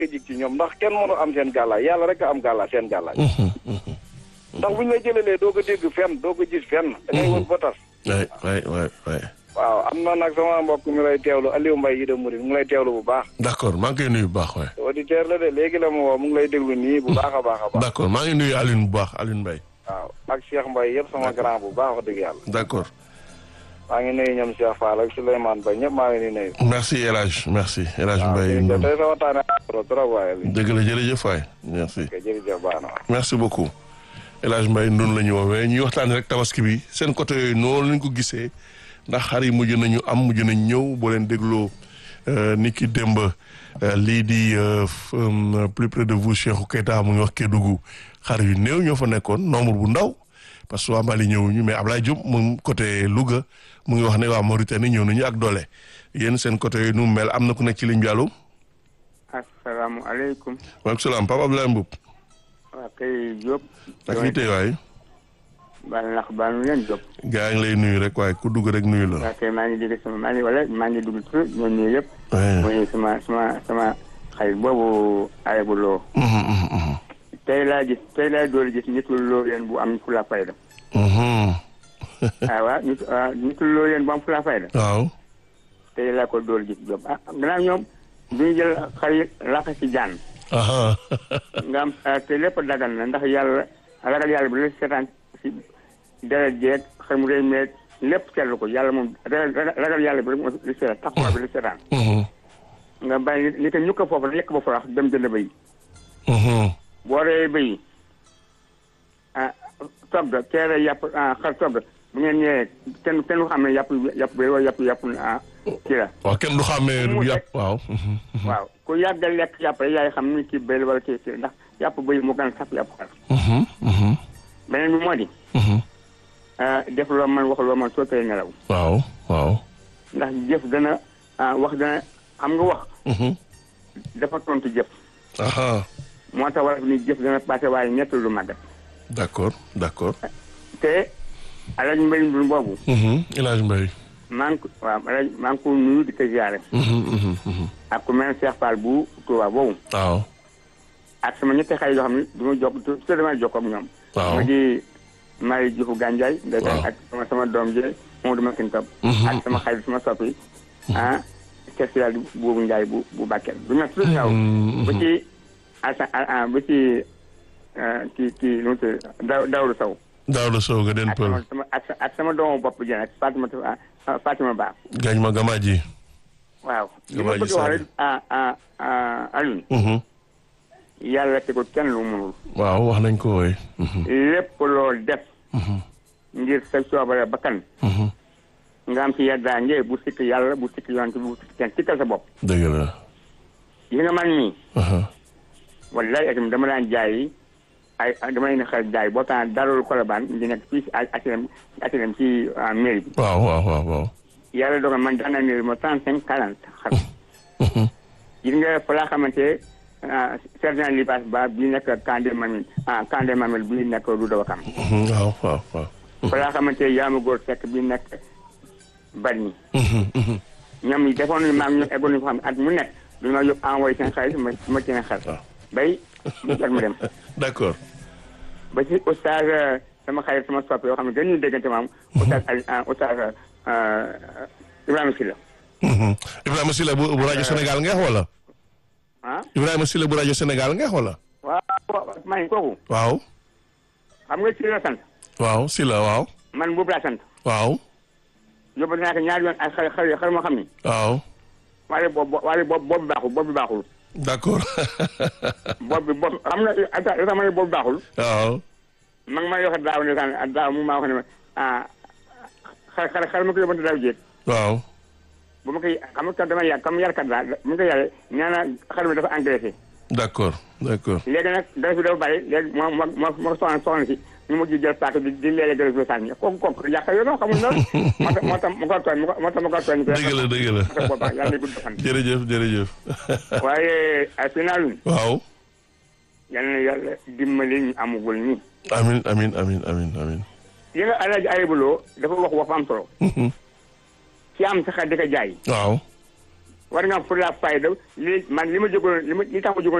jig ci ñoom ndax kenn mënu am seen gàllaay yàlla rek a am gàllaay seen gàllaay ndax bu ñu la jëlalee doo ko dégg fenn doo ko gis fenn da ngay wër ba tas waay waay waay waay waaw am na nag sama mbokk mi lay teewlu Aliou Mbaye yi de Mouride mu ngi lay teewlu bu baax d'accord maa ngi koy nuyu bu baax waay auditeur la de léegi la mu woo mu ngi lay déglu nii bu baax a baax a baax d'accord maa ngi nuyu Alioune bu baax Alioune Mbaye waaw ak Cheikh Mbaye yëpp sama grand bu baax wax dëgg yàlla d'accord maa ngi nuyu ñoom Cheikh Fall ak Souleymane Ba ñëpp maa ngi leen di nuyu merci El Hadj merci El Hadj waaw Mbaye jërëjëf Ndour tey sa waxtaane trop trop waaye li dëgg la jërëjëf waay merci ok jërëjëf baax na merci beaucoup El Hadj Mbaye Ndour la ñu woowee ñuy waxtaanee rek tabaski bi seen côté yooyu noonu lañ ko gisee ndax xar yi mujj nañu am mujj nañ ñëw boo leen dégloo ni ki démb lii di plus près de vous Cheikhou Keita mu ngi wax Kédougou xar yu néew ñoo fa nekkoon nombre bu ndaw parce que waa Mali ñëwuñu mais Ablaye Diop moom côté Louga mu ngi wax ne waa Mauritanie ñëw nañu ak doole yéen seen côté yooyu nu mu mel am na ku nekk ci ligne bi allo. asalaamaaleykum. waaleykum salaam Papa Abdoulaye Mboup. waa kay Diop. ak fii tey waay. baal nax baal nu leen Diop. gaa ngi lay nuyu rek waaye ku dugg rek nuyu la. waa kay maa ngi dégg sama maa ngi wala maa ngi dugg tur ñoo nuyu yëpp. mooy sama sama sama xarit boobu ayabu loo. tey laa gis tey laa door gis nitu loo leen bu am fula fayda. ah waaw nitu nitu loo leen bu am fula fayda. waaw. tey laa ko door gis Diop ah gannaaw ñoom du ñu jël xar yi laqa ci jaan. nga am te lépp dagan na ndax yàlla ragal yàlla bi la seetaan si deret jeeg xar mu rëy meeg lépp seetlu ko yàlla moom ragal yàlla bi rek moo li seetaan taxawaay bi la seetaan nga bàyyi ni ko ñu ko foofu lekk ba farax dem jënd bëy boo reyee bëy ah togg teere yàpp xar togg bu ngeen ñëwee kenn kenn xam ne yàpp yàpp bëy wala yàpp yàpp ah kii la waaw kenn du xàmmee du yàpp waaw waaw ku yàgg lekk yàpp rek yaay xam ni kii bëy la wala kii kii ndax yàpp bëy moo gën a saf yàpp xar beneen bi moo di def loo man wax loo man soo tey nelaw waaw waaw ndax jëf dana wax dana xam nga wax dafa tontu jëf moo tax wala ni jëf dana passé waaye ñett lu màggat d'accord d'accord te alaj mbay mbir boobu El Hadj Mbaye maa ngi ko waaw alaj maa ngi ko nuyu di ko ziare ak ku mel ne Cheikh Fall bu Touba boobu waaw ak sama ñetti xarit yoo xam ne du ma jokk te damay jokk ak ñoom waaw ma di Marie Diouf Gandiaye ndeysaan ak sama sama doom ji Mamadou Makin Top ak sama xarit sama soppi ah spécial boobu Ndiaye bu bu Bakel bu ma tudd ñaw ba ci asa ba ci kii kii nu mu tudd daw Daoudou Sow Daouda Sow nga den ak pël sama sama ak sa- ak sama doomu bopp ji nag Fatima Fatima Ba gañ ma gamaa ji waaw li Gamaa ma ji bëgg wax Sall. rek ah ah ah Alioune yàlla tegul kenn lu mu mënul waaw wax nañ ko wooy lépp loo def ngir sa coobare bakkan nga am ci yeddaange bu sikk yàlla bu sikk yonent bu sikk kenn sikkal sa bopp dëgg la yi nga man nii wallaay itam dama daan jaay ay dama leen xel jaay boo taan dalul kolobaan di nekk fii si HLM si HLM ci mairie bi waaw waaw waaw waaw yàlla dogal man daan naa ne ma trente cinq quarante xar gis nga fa laa xamante sergent libaas ba bii nekk Kandé Mamil ah Kandé Mamil bii nekk Louga Wakam waaw waaw waaw fa laa xamante yaama góor fekk bii nekk Bargny ñoom yi defoon nañu maam ñoom eggoon nañu fa xam ne at mu nekk dañu ma yóbbu envoyé seen xaalis ma ma ci ne xel bay mu jot ma dem d'accord ba ci oustaz sama xarit sama soppe yoo xam ne dañuy déggante maam oustaz Ali oustaz Ibrahima Sylla Ibrahima Sylla bu bu rajo Sénégal ngeex wala ah Ibrahima Sylla bu rajo Sénégal ngeex wala waaw maa ngi kooku waaw xam nga Sylla sant waaw Sylla waaw man boobu laa sant waaw yóbbu naa ko ñaari yoon ak xar xar xar moo xam ni waaw waaye boobu waaye boobu boobu baaxul boobu baaxul d'accord boobu bi boobu xam nga ata li tax ma ne boobu baaxul waaw ma ngi may wax daaw ne kan daaw mu maa wax ne ma ah xar xar xar ma ko yóbbante daaw jéeg waaw bu ma koy xam nga dama yàgg comme yarkat laa bu ma koy yàggee nee na xar mi dafa engraissé d'accord d'accord léegi nag dara fi dafa bàyyi léegi moo moo moo moo soxna soxna si ñu mujj jël paaka di di léeg-léeg dara fi sànni kooku kooku yàq yoo noonu xamul noonu moo tax moo tax ma ko tooñ moo tax ma ko tooñ dëgg la dëgg la moo tax boobaa yàlla na gudd fan jërëjëf jërëjëf waaye ay final waaw yal na yàlla dimbali ñu amugul ñi amin amin amin amin amin yi nga alaaji ayibuloo dafa wax wax am solo ci am sax di ko jaay waaw war nga am fulla fayda li man li ma jógoon li ma li tax ma jógoon